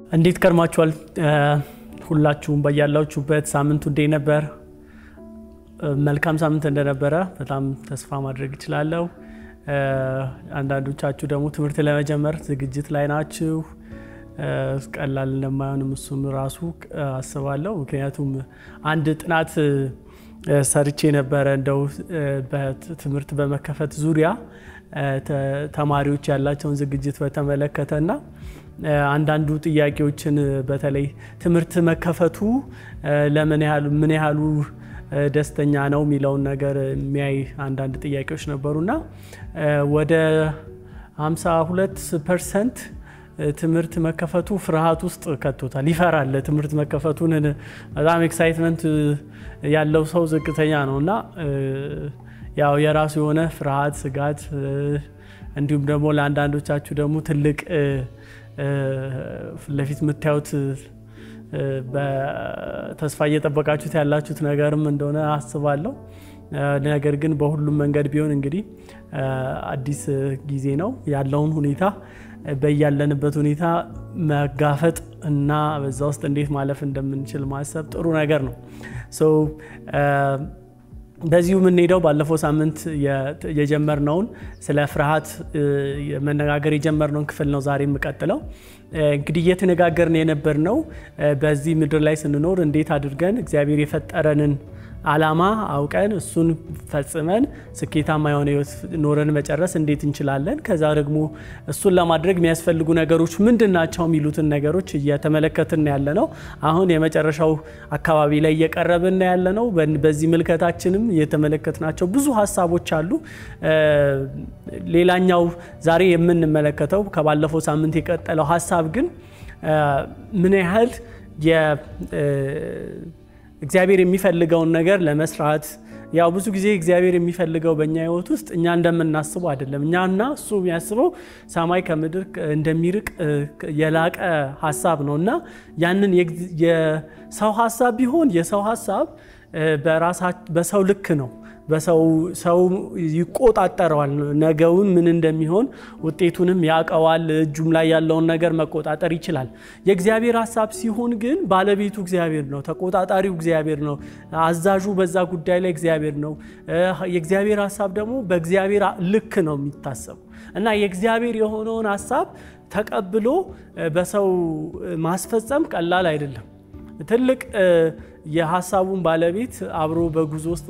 እንዴት ከርማችኋል? ሁላችሁም በያላችሁበት ሳምንቱ እንዴት ነበር? መልካም ሳምንት እንደነበረ በጣም ተስፋ ማድረግ እችላለሁ። አንዳንዶቻችሁ ደግሞ ትምህርት ለመጀመር ዝግጅት ላይ ናችሁ። ቀላል እንደማይሆንም እሱም ራሱ አስባለሁ። ምክንያቱም አንድ ጥናት ሰርቼ ነበረ እንደው በትምህርት በመከፈት ዙሪያ ተማሪዎች ያላቸውን ዝግጅት በተመለከተና አንዳንዱ ጥያቄዎችን በተለይ ትምህርት መከፈቱ ለምን ያህሉ ምን ያህሉ ደስተኛ ነው የሚለውን ነገር የሚያይ አንዳንድ ጥያቄዎች ነበሩና ወደ 52 ፐርሰንት ትምህርት መከፈቱ ፍርሃት ውስጥ ከቶታል። ይፈራል። ትምህርት መከፈቱን በጣም ኤክሳይትመንት ያለው ሰው ዝቅተኛ ነው እና ያው የራሱ የሆነ ፍርሃት፣ ስጋት እንዲሁም ደግሞ ለአንዳንዶቻችሁ ደግሞ ትልቅ ፊት ለፊት የምታዩት በተስፋ እየጠበቃችሁት ያላችሁት ነገርም እንደሆነ አስባለሁ። ነገር ግን በሁሉም መንገድ ቢሆን እንግዲህ አዲስ ጊዜ ነው ያለውን ሁኔታ በያለንበት ሁኔታ መጋፈጥ እና በዛ ውስጥ እንዴት ማለፍ እንደምንችል ማሰብ ጥሩ ነገር ነው። በዚሁ የምንሄደው ባለፈው ሳምንት የጀመርነውን ስለ ፍርሃት መነጋገር የጀመርነውን ክፍል ነው ዛሬ የምቀጥለው። እንግዲህ እየተነጋገርን የነበርነው በዚህ ምድር ላይ ስንኖር እንዴት አድርገን እግዚአብሔር የፈጠረንን ዓላማ አውቀን እሱን ፈጽመን ስኬታማ የሆነ ሕይወት ኖረን መጨረስ እንዴት እንችላለን፣ ከዛ ደግሞ እሱን ለማድረግ የሚያስፈልጉ ነገሮች ምንድን ናቸው የሚሉትን ነገሮች እየተመለከትን ያለ ነው። አሁን የመጨረሻው አካባቢ ላይ እየቀረብን ያለ ነው። በዚህ ምልከታችንም እየተመለከትናቸው ብዙ ሀሳቦች አሉ። ሌላኛው ዛሬ የምንመለከተው ከባለፈው ሳምንት የቀጠለው ሀሳብ ግን ምን ያህል እግዚአብሔር የሚፈልገውን ነገር ለመስራት ያው ብዙ ጊዜ እግዚአብሔር የሚፈልገው በእኛ ህይወት ውስጥ እኛ እንደምናስበው አይደለም። እኛና እሱ የሚያስበው ሰማይ ከምድር እንደሚርቅ የላቀ ሀሳብ ነው እና ያንን የሰው ሀሳብ ቢሆን የሰው ሀሳብ በሰው ልክ ነው። በሰው ሰው ይቆጣጠረዋል። ነገውን ምን እንደሚሆን ውጤቱንም ያውቀዋል። እጁም ላይ ያለውን ነገር መቆጣጠር ይችላል። የእግዚአብሔር ሀሳብ ሲሆን ግን ባለቤቱ እግዚአብሔር ነው፣ ተቆጣጣሪው እግዚአብሔር ነው፣ አዛዡ በዛ ጉዳይ ላይ እግዚአብሔር ነው። የእግዚአብሔር ሀሳብ ደግሞ በእግዚአብሔር ልክ ነው የሚታሰቡ እና የእግዚአብሔር የሆነውን ሀሳብ ተቀብሎ በሰው ማስፈጸም ቀላል አይደለም። ትልቅ የሀሳቡን ባለቤት አብሮ በጉዞ ውስጥ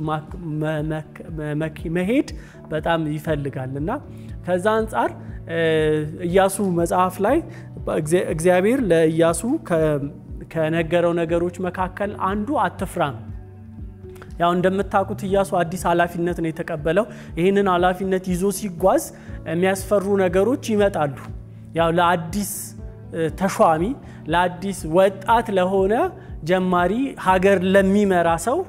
መሄድ በጣም ይፈልጋል እና ከዛ አንጻር ኢያሱ መጽሐፍ ላይ እግዚአብሔር ለኢያሱ ከነገረው ነገሮች መካከል አንዱ አትፍራ ነው። ያው እንደምታውቁት ኢያሱ አዲስ ኃላፊነት ነው የተቀበለው። ይህንን ኃላፊነት ይዞ ሲጓዝ የሚያስፈሩ ነገሮች ይመጣሉ። ያው ለአዲስ ተሿሚ ለአዲስ ወጣት ለሆነ ጀማሪ ሀገር ለሚመራ ሰው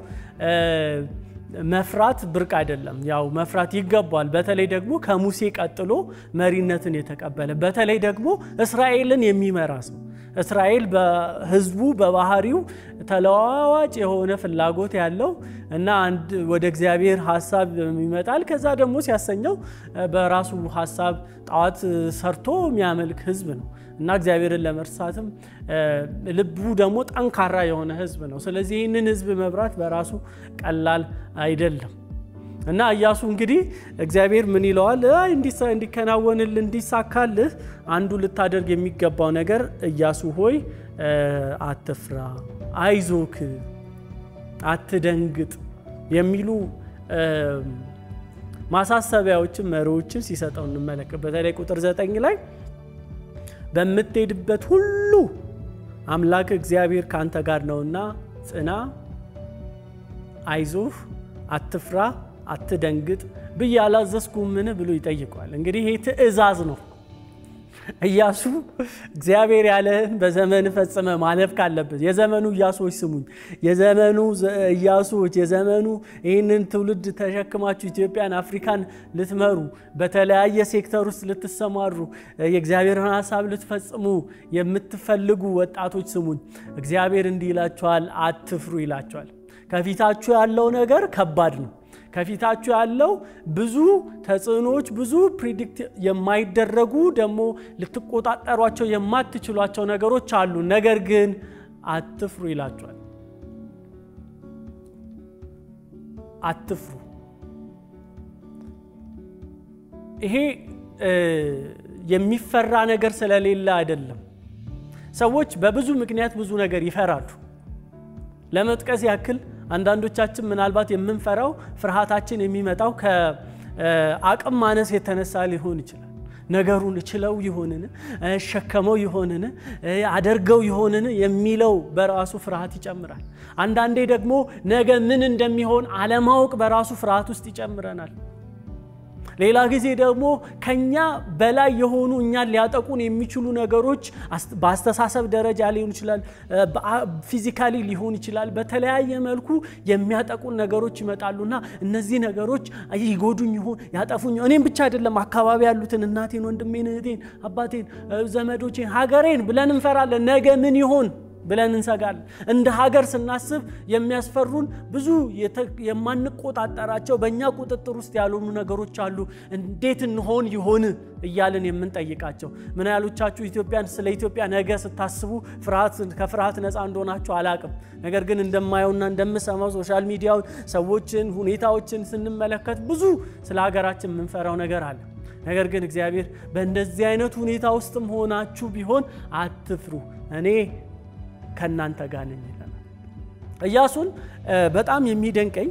መፍራት ብርቅ አይደለም። ያው መፍራት ይገባል። በተለይ ደግሞ ከሙሴ ቀጥሎ መሪነትን የተቀበለ በተለይ ደግሞ እስራኤልን የሚመራ ሰው እስራኤል በሕዝቡ በባህሪው ተለዋዋጭ የሆነ ፍላጎት ያለው እና አንድ ወደ እግዚአብሔር ሀሳብ ይመጣል። ከዛ ደግሞ ሲያሰኘው በራሱ ሀሳብ ጣዖት ሰርቶ የሚያመልክ ሕዝብ ነው እና እግዚአብሔርን ለመርሳትም ልቡ ደግሞ ጠንካራ የሆነ ሕዝብ ነው። ስለዚህ ይህንን ሕዝብ መብራት በራሱ ቀላል አይደለም። እና ኢያሱ እንግዲህ እግዚአብሔር ምን ይለዋል? እንዲከናወንልህ እንዲሳካልህ አንዱ ልታደርግ የሚገባው ነገር ኢያሱ ሆይ አትፍራ፣ አይዞክ፣ አትደንግጥ የሚሉ ማሳሰቢያዎችን መሪዎችን ሲሰጠው እንመለከት። በተለይ ቁጥር ዘጠኝ ላይ በምትሄድበት ሁሉ አምላክ እግዚአብሔር ካንተ ጋር ነውና ጽና፣ አይዞህ፣ አትፍራ አትደንግጥ ብዬ አላዘዝኩምን ብሎ ይጠይቋል። እንግዲህ ይህ ትእዛዝ ነው። ኢያሱ እግዚአብሔር ያለህን በዘመን ፈጽመ ማለፍ ካለበት የዘመኑ ኢያሱዎች ስሙኝ፣ የዘመኑ ኢያሱዎች የዘመኑ ይህንን ትውልድ ተሸክማችሁ ኢትዮጵያን፣ አፍሪካን ልትመሩ በተለያየ ሴክተር ውስጥ ልትሰማሩ የእግዚአብሔርን ሀሳብ ልትፈጽሙ የምትፈልጉ ወጣቶች ስሙኝ። እግዚአብሔር እንዲህ ይላችኋል፣ አትፍሩ ይላችኋል። ከፊታችሁ ያለው ነገር ከባድ ነው። ከፊታችሁ ያለው ብዙ ተጽዕኖዎች፣ ብዙ ፕሪዲክት የማይደረጉ ደግሞ ልትቆጣጠሯቸው የማትችሏቸው ነገሮች አሉ። ነገር ግን አትፍሩ ይላቸዋል። አትፍሩ። ይሄ የሚፈራ ነገር ስለሌለ አይደለም። ሰዎች በብዙ ምክንያት ብዙ ነገር ይፈራሉ። ለመጥቀስ ያክል አንዳንዶቻችን ምናልባት የምንፈራው ፍርሃታችን የሚመጣው ከአቅም ማነስ የተነሳ ሊሆን ይችላል። ነገሩን እችለው ይሆንን፣ እሸከመው ይሆንን፣ አደርገው ይሆንን የሚለው በራሱ ፍርሃት ይጨምራል። አንዳንዴ ደግሞ ነገ ምን እንደሚሆን አለማወቅ በራሱ ፍርሃት ውስጥ ይጨምረናል። ሌላ ጊዜ ደግሞ ከኛ በላይ የሆኑ እኛን ሊያጠቁን የሚችሉ ነገሮች በአስተሳሰብ ደረጃ ሊሆን ይችላል፣ ፊዚካሊ ሊሆን ይችላል። በተለያየ መልኩ የሚያጠቁን ነገሮች ይመጣሉና እነዚህ ነገሮች ይጎዱኝ ይሆን ያጠፉኝ፣ እኔም ብቻ አይደለም አካባቢ ያሉትን እናቴን፣ ወንድሜን፣ እህቴን፣ አባቴን፣ ዘመዶቼን፣ ሀገሬን ብለን እንፈራለን። ነገ ምን ይሆን ብለን እንሰጋለን። እንደ ሀገር ስናስብ የሚያስፈሩን ብዙ የማንቆጣጠራቸው በእኛ ቁጥጥር ውስጥ ያልሆኑ ነገሮች አሉ። እንዴት እንሆን ይሆን እያልን የምንጠይቃቸው። ምን ያህሎቻችሁ ኢትዮጵያን ስለ ኢትዮጵያ ነገ ስታስቡ ከፍርሃት ነፃ እንደሆናችሁ አላቅም። ነገር ግን እንደማየውና እንደምሰማው ሶሻል ሚዲያውን ሰዎችን፣ ሁኔታዎችን ስንመለከት ብዙ ስለ ሀገራችን የምንፈራው ነገር አለ። ነገር ግን እግዚአብሔር በእንደዚህ አይነት ሁኔታ ውስጥም ሆናችሁ ቢሆን አትፍሩ እኔ ከእናንተ ጋር ነኝ ይለናል። ኢያሱን በጣም የሚደንቀኝ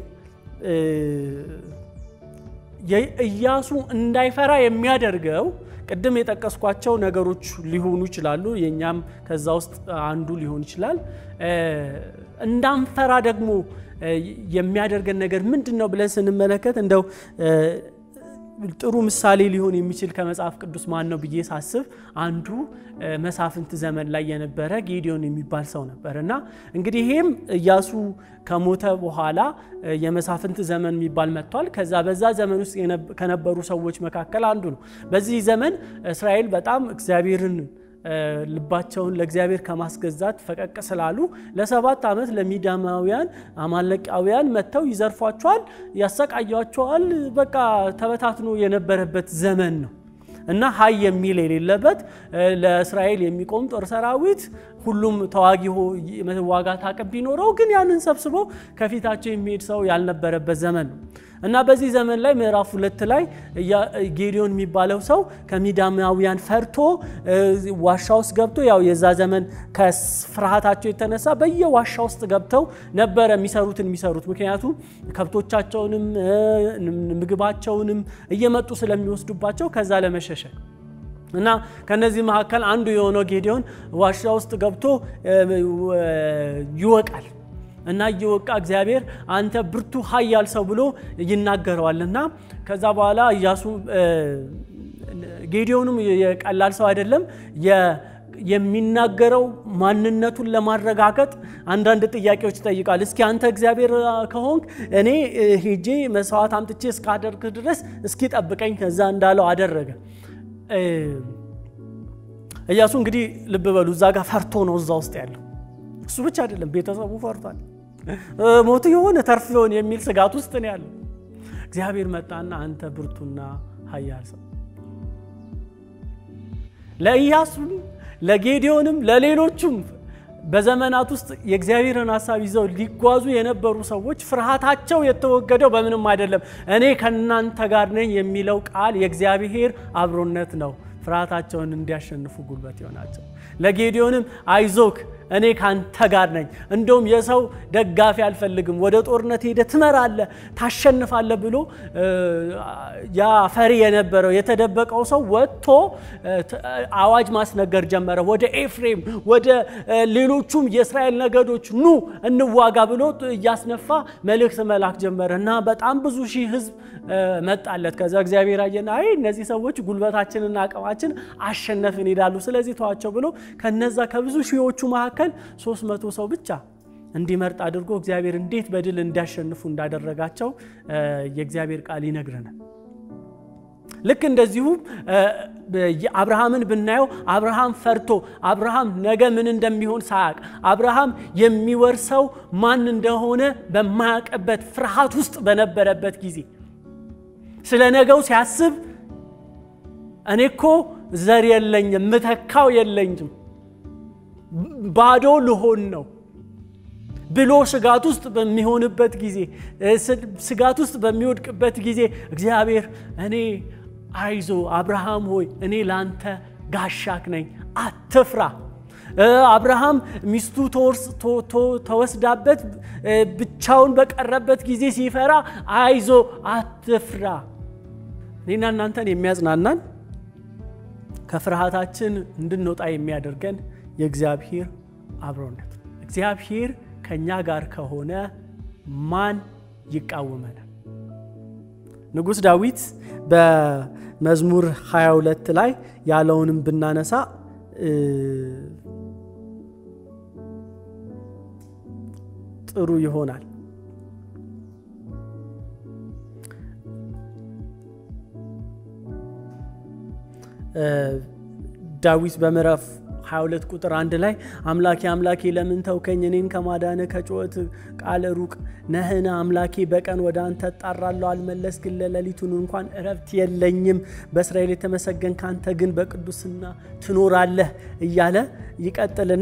ኢያሱ እንዳይፈራ የሚያደርገው ቅድም የጠቀስኳቸው ነገሮች ሊሆኑ ይችላሉ። የእኛም ከዛ ውስጥ አንዱ ሊሆን ይችላል። እንዳንፈራ ደግሞ የሚያደርገን ነገር ምንድን ነው ብለን ስንመለከት እንደው ጥሩ ምሳሌ ሊሆን የሚችል ከመጽሐፍ ቅዱስ ማን ነው ብዬ ሳስብ አንዱ መሳፍንት ዘመን ላይ የነበረ ጌዲዮን የሚባል ሰው ነበር እና እንግዲህ ይሄም ኢያሱ ከሞተ በኋላ የመሳፍንት ዘመን የሚባል መጥቷል። ከዛ በዛ ዘመን ውስጥ ከነበሩ ሰዎች መካከል አንዱ ነው። በዚህ ዘመን እስራኤል በጣም እግዚአብሔርን ልባቸውን ለእግዚአብሔር ከማስገዛት ፈቀቅ ስላሉ ለሰባት ዓመት ለሚዳማውያን አማለቃውያን መጥተው ይዘርፏቸዋል፣ ያሰቃያቸዋል። በቃ ተበታትኖ የነበረበት ዘመን ነው እና ሀይ የሚል የሌለበት ለእስራኤል የሚቆም ጦር ሰራዊት ሁሉም ተዋጊ መዋጋት አቅም ቢኖረው ግን ያንን ሰብስቦ ከፊታቸው የሚሄድ ሰው ያልነበረበት ዘመን ነው እና በዚህ ዘመን ላይ ምዕራፍ ሁለት ላይ ጌዲዮን የሚባለው ሰው ከሚዳማውያን ፈርቶ ዋሻ ውስጥ ገብቶ ያው የዛ ዘመን ከፍርሃታቸው የተነሳ በየዋሻ ውስጥ ገብተው ነበረ የሚሰሩትን የሚሰሩት ምክንያቱም ከብቶቻቸውንም ምግባቸውንም እየመጡ ስለሚወስዱባቸው ከዛ ለመሸሸግ እና ከነዚህ መካከል አንዱ የሆነው ጌዲዮን ዋሻ ውስጥ ገብቶ ይወቃል እና እየወቃ እግዚአብሔር አንተ ብርቱ ኃያል ሰው ብሎ ይናገረዋል። እና ከዛ በኋላ ኢያሱ ጌዲዮንም የቀላል ሰው አይደለም። የሚናገረው ማንነቱን ለማረጋገጥ አንዳንድ ጥያቄዎች ይጠይቃል። እስኪ አንተ እግዚአብሔር ከሆንክ እኔ ሄጄ መስዋዕት አምጥቼ እስካደርግ ድረስ እስኪ ጠብቀኝ። ከዛ እንዳለው አደረገ። ኢያሱ እንግዲህ ልብ በሉ እዛ ጋር ፈርቶ ነው እዛ ውስጥ ያለው። እሱ ብቻ አይደለም፣ ቤተሰቡ ፈርቷል። ሞት የሆነ ተርፍ የሆን የሚል ስጋት ውስጥ ነው ያለው። እግዚአብሔር መጣና አንተ ብርቱና ኃያል ሰው ለኢያሱም ለጌዲዮንም ለሌሎቹም በዘመናት ውስጥ የእግዚአብሔርን ሀሳብ ይዘው ሊጓዙ የነበሩ ሰዎች ፍርሃታቸው የተወገደው በምንም አይደለም፣ እኔ ከእናንተ ጋር ነኝ የሚለው ቃል የእግዚአብሔር አብሮነት ነው ፍርሃታቸውን እንዲያሸንፉ ጉልበት ይሆናቸው። ለጌዲዮንም አይዞክ እኔ ካንተ ጋር ነኝ፣ እንደውም የሰው ደጋፊ አልፈልግም፣ ወደ ጦርነት ሄደ ትመራለህ፣ ታሸንፋለህ ብሎ ያ ፈሪ የነበረው የተደበቀው ሰው ወጥቶ አዋጅ ማስነገር ጀመረ። ወደ ኤፍሬም ወደ ሌሎቹም የእስራኤል ነገዶች ኑ እንዋጋ ብሎ እያስነፋ መልእክት መላክ ጀመረ እና በጣም ብዙ ሺህ ሕዝብ መጣለት። ከዛ እግዚአብሔር አየና አይ እነዚህ ሰዎች ጉልበታችንና አቅማችን አሸነፍን ይላሉ፣ ስለዚህ ተዋቸው ብሎ ከነዛ ከብዙ ሺዎቹ መካከል ሶስት መቶ ሰው ብቻ እንዲመርጥ አድርጎ እግዚአብሔር እንዴት በድል እንዲያሸንፉ እንዳደረጋቸው የእግዚአብሔር ቃል ይነግረናል። ልክ እንደዚሁ አብርሃምን ብናየው አብርሃም ፈርቶ አብርሃም ነገ ምን እንደሚሆን ሳያቅ አብርሃም የሚወርሰው ማን እንደሆነ በማያውቅበት ፍርሃት ውስጥ በነበረበት ጊዜ ስለ ነገው ሲያስብ እኔ እኮ ዘር የለኝም፣ ምተካው የለኝም፣ ባዶ ልሆን ነው ብሎ ስጋት ውስጥ በሚሆንበት ጊዜ ስጋት ውስጥ በሚወድቅበት ጊዜ እግዚአብሔር እኔ አይዞ አብርሃም ሆይ እኔ ላንተ ጋሻክ ነኝ፣ አትፍራ። አብርሃም ሚስቱ ተወስዳበት ብቻውን በቀረበት ጊዜ ሲፈራ አይዞ አትፍራ። እኔና እናንተን የሚያጽናናን ከፍርሃታችን እንድንወጣ የሚያደርገን የእግዚአብሔር አብሮነት እግዚአብሔር ከእኛ ጋር ከሆነ ማን ይቃወመናል? ንጉሥ ዳዊት በመዝሙር 22 ላይ ያለውንም ብናነሳ ጥሩ ይሆናል። ዳዊት በምዕራፍ 22 ቁጥር አንድ ላይ አምላኬ አምላኬ ለምን ተውከኝ? እኔን ከማዳን ከጩኸት ቃል ሩቅ ነህን? አምላኬ በቀን ወደ አንተ እጣራለሁ፣ አልመለስክም። ለሌሊቱን እንኳን እረፍት የለኝም። በእስራኤል የተመሰገን ከአንተ ግን በቅዱስና ትኖራለህ እያለ ይቀጥልና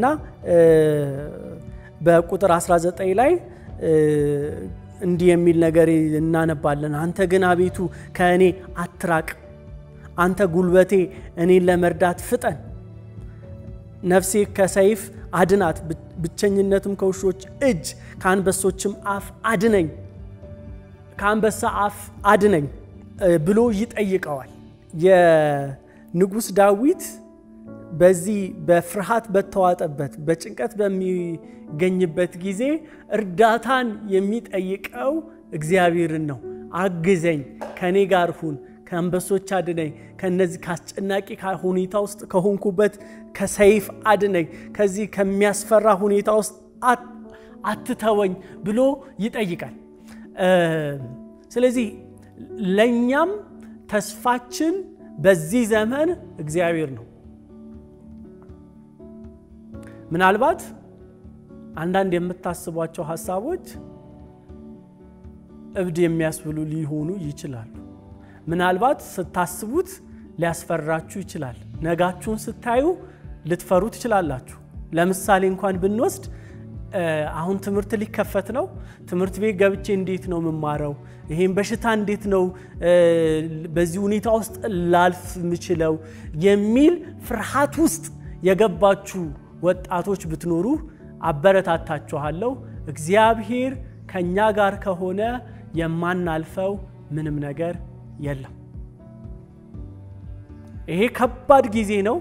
በቁጥር 19 ላይ እንዲህ የሚል ነገር እናነባለን። አንተ ግን አቤቱ ከእኔ አትራቅ፣ አንተ ጉልበቴ እኔን ለመርዳት ፍጠን ነፍሴ ከሰይፍ አድናት፣ ብቸኝነትም ከውሾች እጅ ከአንበሶችም አፍ አድነኝ፣ ከአንበሳ አፍ አድነኝ ብሎ ይጠይቀዋል። የንጉሥ ዳዊት በዚህ በፍርሃት በተዋጠበት በጭንቀት በሚገኝበት ጊዜ እርዳታን የሚጠይቀው እግዚአብሔርን ነው። አግዘኝ፣ ከእኔ ጋር ሁን ከአንበሶች አድነኝ፣ ከነዚህ ከአስጨናቂ ሁኔታ ውስጥ ከሆንኩበት ከሰይፍ አድነኝ፣ ከዚህ ከሚያስፈራ ሁኔታ ውስጥ አትተወኝ ብሎ ይጠይቃል። ስለዚህ ለእኛም ተስፋችን በዚህ ዘመን እግዚአብሔር ነው። ምናልባት አንዳንድ የምታስቧቸው ሀሳቦች እብድ የሚያስብሉ ሊሆኑ ይችላሉ። ምናልባት ስታስቡት ሊያስፈራችሁ ይችላል። ነጋችሁን ስታዩ ልትፈሩ ትችላላችሁ። ለምሳሌ እንኳን ብንወስድ አሁን ትምህርት ሊከፈት ነው። ትምህርት ቤት ገብቼ እንዴት ነው የምማረው? ይሄን በሽታ እንዴት ነው በዚህ ሁኔታ ውስጥ ላልፍ የምችለው የሚል ፍርሃት ውስጥ የገባችሁ ወጣቶች ብትኖሩ አበረታታችኋለሁ። እግዚአብሔር ከእኛ ጋር ከሆነ የማናልፈው ምንም ነገር የለም። ይሄ ከባድ ጊዜ ነው።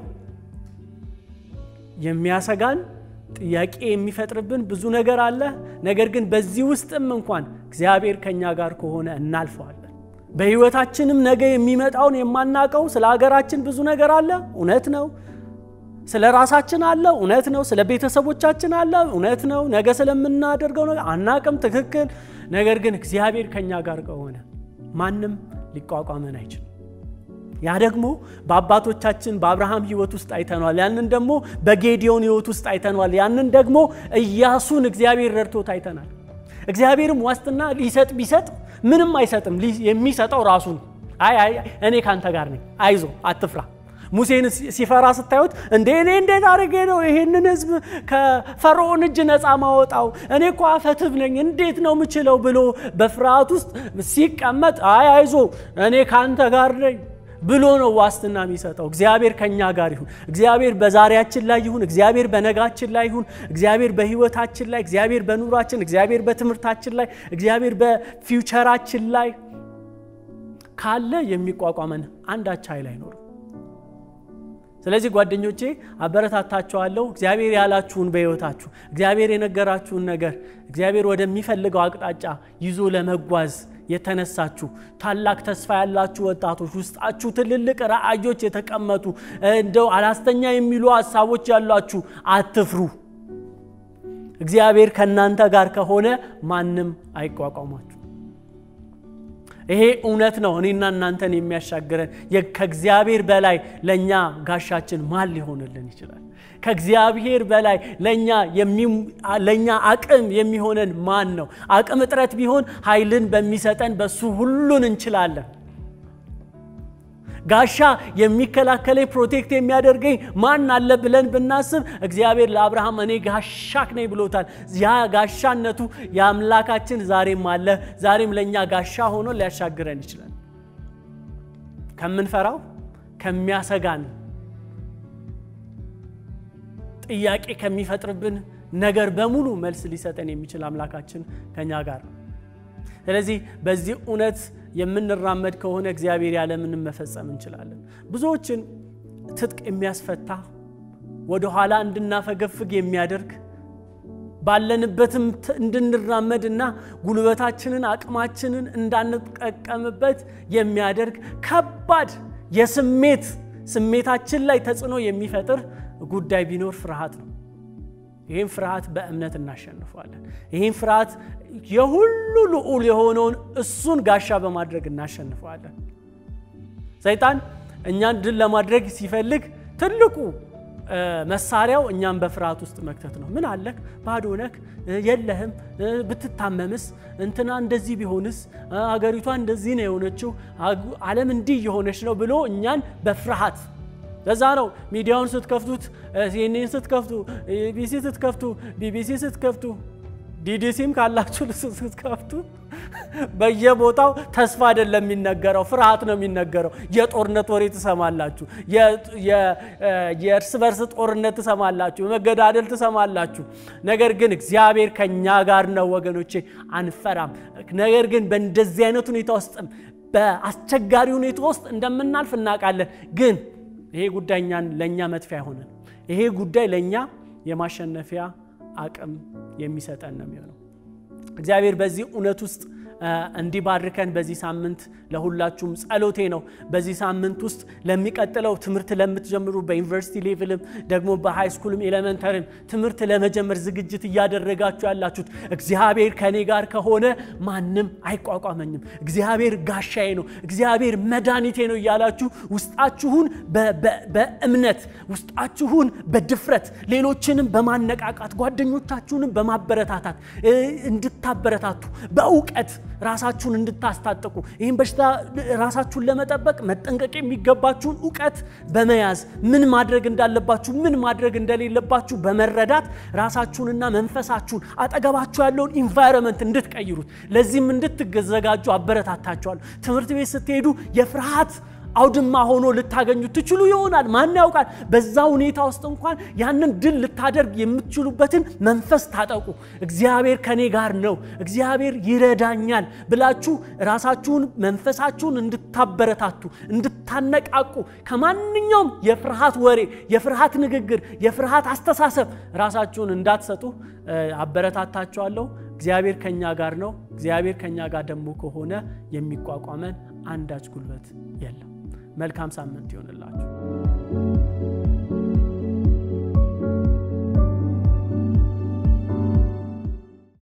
የሚያሰጋን ጥያቄ የሚፈጥርብን ብዙ ነገር አለ። ነገር ግን በዚህ ውስጥም እንኳን እግዚአብሔር ከእኛ ጋር ከሆነ እናልፈዋለን። በሕይወታችንም ነገ የሚመጣውን የማናቀው ስለ ሀገራችን ብዙ ነገር አለ፣ እውነት ነው። ስለ ራሳችን አለ፣ እውነት ነው። ስለ ቤተሰቦቻችን አለ፣ እውነት ነው። ነገ ስለምናደርገው ነገር አናቅም፣ ትክክል። ነገር ግን እግዚአብሔር ከእኛ ጋር ከሆነ ማንም ሊቋቋመን አይችልም። ያ ደግሞ በአባቶቻችን በአብርሃም ሕይወት ውስጥ አይተኗል። ያንን ደግሞ በጌዲዮን ሕይወት ውስጥ አይተኗል። ያንን ደግሞ ኢያሱን እግዚአብሔር ረድቶት አይተናል። እግዚአብሔርም ዋስትና ሊሰጥ ቢሰጥ ምንም አይሰጥም። የሚሰጠው ራሱን አይ አይ እኔ ካንተ ጋር ነኝ፣ አይዞ አትፍራ። ሙሴን ሲፈራ ስታዩት እንዴ እኔ እንዴት አድርጌ ነው ይሄንን ሕዝብ ከፈርዖን እጅ ነፃ ማወጣው? እኔ እኮ አፈትብ ነኝ እንዴት ነው ምችለው? ብሎ በፍርሃት ውስጥ ሲቀመጥ አይ አይዞ እኔ ካንተ ጋር ነኝ ብሎ ነው ዋስትና የሚሰጠው። እግዚአብሔር ከኛ ጋር ይሁን። እግዚአብሔር በዛሬያችን ላይ ይሁን። እግዚአብሔር በነጋችን ላይ ይሁን። እግዚአብሔር በህይወታችን ላይ፣ እግዚአብሔር በኑሯችን፣ እግዚአብሔር በትምህርታችን ላይ፣ እግዚአብሔር በፊውቸራችን ላይ ካለ የሚቋቋመን አንዳች ኃይል አይኖርም። ስለዚህ ጓደኞቼ አበረታታችኋለሁ። እግዚአብሔር ያላችሁን በህይወታችሁ እግዚአብሔር የነገራችሁን ነገር እግዚአብሔር ወደሚፈልገው አቅጣጫ ይዞ ለመጓዝ የተነሳችሁ ታላቅ ተስፋ ያላችሁ ወጣቶች ውስጣችሁ ትልልቅ ራዕዮች የተቀመጡ እንደው አላስተኛ የሚሉ ሀሳቦች ያሏችሁ አትፍሩ። እግዚአብሔር ከእናንተ ጋር ከሆነ ማንም አይቋቋማችሁ። ይሄ እውነት ነው። እኔና እናንተን የሚያሻግረን ከእግዚአብሔር በላይ ለእኛ ጋሻችን ማን ሊሆንልን ይችላል? ከእግዚአብሔር በላይ ለእኛ አቅም የሚሆነን ማን ነው? አቅም እጥረት ቢሆን ኃይልን በሚሰጠን በሱ ሁሉን እንችላለን። ጋሻ የሚከላከለኝ ፕሮቴክት የሚያደርገኝ ማን አለ ብለን ብናስብ እግዚአብሔር ለአብርሃም እኔ ጋሻክ ነኝ ብሎታል። ያ ጋሻነቱ የአምላካችን ዛሬም አለ። ዛሬም ለእኛ ጋሻ ሆኖ ሊያሻግረን ይችላል። ከምንፈራው ከሚያሰጋን ጥያቄ ከሚፈጥርብን ነገር በሙሉ መልስ ሊሰጠን የሚችል አምላካችን ከኛ ጋር ነው። ስለዚህ በዚህ እውነት የምንራመድ ከሆነ እግዚአብሔር ያለምንም መፈጸም እንችላለን። ብዙዎችን ትጥቅ የሚያስፈታ ወደኋላ እንድናፈገፍግ የሚያደርግ ባለንበትም እንድንራመድ እና ጉልበታችንን አቅማችንን እንዳንጠቀምበት የሚያደርግ ከባድ የስሜት ስሜታችን ላይ ተጽዕኖ የሚፈጥር ጉዳይ ቢኖር ፍርሃት ነው። ይህም ፍርሃት በእምነት እናሸንፈዋለን። ይህም ፍርሃት የሁሉ ልዑል የሆነውን እሱን ጋሻ በማድረግ እናሸንፈዋለን። ሰይጣን እኛን ድል ለማድረግ ሲፈልግ ትልቁ መሳሪያው እኛም በፍርሃት ውስጥ መክተት ነው። ምን አለክ? ባዶ ነክ፣ የለህም፣ ብትታመምስ፣ እንትና እንደዚህ ቢሆንስ፣ አገሪቷ እንደዚህ ነው የሆነችው፣ ዓለም እንዲህ የሆነች ነው ብሎ እኛን በፍርሃት ለዛ ነው ሚዲያውን ስትከፍቱት ሲኤንኤን ስትከፍቱ ቢቢሲ ስትከፍቱ ቢቢሲ ስትከፍቱ ዲዲሲም ካላችሁ ስትከፍቱ በየቦታው ተስፋ አይደለም የሚነገረው፣ ፍርሃት ነው የሚነገረው። የጦርነት ወሬ ትሰማላችሁ፣ የእርስ በርስ ጦርነት ትሰማላችሁ፣ መገዳደል ትሰማላችሁ። ነገር ግን እግዚአብሔር ከኛ ጋር ነው ወገኖቼ፣ አንፈራም። ነገር ግን በእንደዚህ አይነት ሁኔታ ውስጥም በአስቸጋሪ ሁኔታ ውስጥ እንደምናልፍ እናውቃለን ግን ይሄ ጉዳይ እኛን ለእኛ መጥፊያ አይሆንም። ይሄ ጉዳይ ለእኛ የማሸነፊያ አቅም የሚሰጠን ነው የሚሆነው። እግዚአብሔር በዚህ እውነት ውስጥ እንዲባርከን በዚህ ሳምንት ለሁላችሁም ጸሎቴ ነው። በዚህ ሳምንት ውስጥ ለሚቀጥለው ትምህርት ለምትጀምሩ በዩኒቨርሲቲ ሌቭልም ደግሞ በሃይ ስኩልም ኤሌመንተሪም ትምህርት ለመጀመር ዝግጅት እያደረጋችሁ ያላችሁት እግዚአብሔር ከኔ ጋር ከሆነ ማንም አይቋቋመኝም፣ እግዚአብሔር ጋሻዬ ነው፣ እግዚአብሔር መድኃኒቴ ነው እያላችሁ ውስጣችሁን በእምነት ውስጣችሁን በድፍረት ሌሎችንም በማነቃቃት ጓደኞቻችሁንም በማበረታታት እንድታበረታቱ በእውቀት ራሳችሁን እንድታስታጥቁ ይህም በሽታ ራሳችሁን ለመጠበቅ መጠንቀቅ የሚገባችሁን እውቀት በመያዝ ምን ማድረግ እንዳለባችሁ ምን ማድረግ እንደሌለባችሁ በመረዳት ራሳችሁንና መንፈሳችሁን አጠገባችሁ ያለውን ኢንቫይሮንመንት እንድትቀይሩት ለዚህም እንድትዘጋጁ አበረታታችኋለሁ። ትምህርት ቤት ስትሄዱ የፍርሃት አውድማ ሆኖ ልታገኙ ትችሉ ይሆናል። ማን ያውቃል? በዛ ሁኔታ ውስጥ እንኳን ያንን ድል ልታደርግ የምትችሉበትን መንፈስ ታጠቁ። እግዚአብሔር ከኔ ጋር ነው፣ እግዚአብሔር ይረዳኛል ብላችሁ ራሳችሁን መንፈሳችሁን እንድታበረታቱ እንድታነቃቁ፣ ከማንኛውም የፍርሃት ወሬ፣ የፍርሃት ንግግር፣ የፍርሃት አስተሳሰብ ራሳችሁን እንዳትሰጡ አበረታታችኋለሁ። እግዚአብሔር ከኛ ጋር ነው። እግዚአብሔር ከኛ ጋር ደግሞ ከሆነ የሚቋቋመን አንዳች ጉልበት የለም። መልካም ሳምንት ይሆንላችሁ።